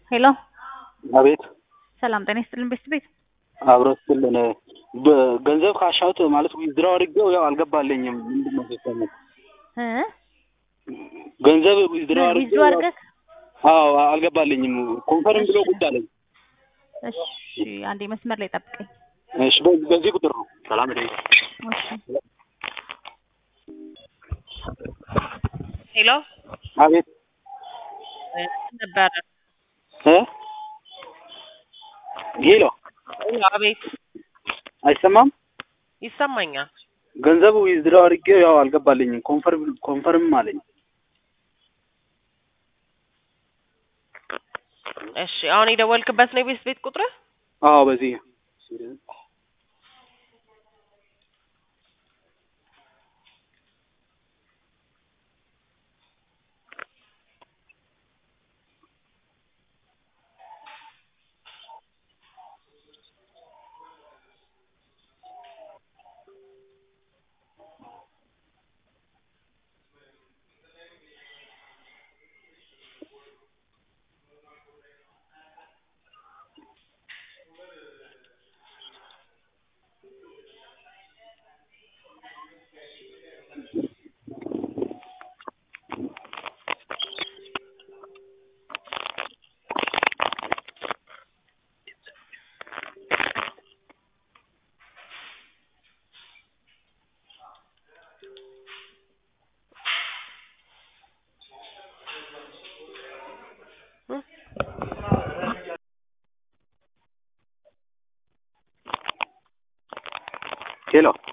ሄሎ አቤት ሰላም ጤና ይስጥልን ቤት ቤት አብሮ ስትልን ገንዘብ ካሻውት ማለት ዊዝድራው አድርጌው ያው አልገባልኝም። ምንድን ነው ሲስተሙ? እ ገንዘብ ዊዝድራው ዊዝድሮ አድርጌው አድርገህ አዎ አልገባልኝም። ኮንፈርም ብሎ ቁጭ አለኝ። እሺ አንዴ መስመር ላይ ጠብቀኝ። እሺ በዚህ በዚህ ቁጥር ነው። ሰላም ደይ እሺ ሄሎ አቤት ነበረ እ ሄሎ ሄሎ፣ አቤት አይሰማም? ይሰማኛል። ገንዘብ ዊዝድራው አድርጌው ያው አልገባልኝም። ኮንፈርም ኮንፈርም አለኝ። እሺ አሁን የደወልክበት ነው የቤት ቤት ቁጥር? አዎ በዚህ ሄሎ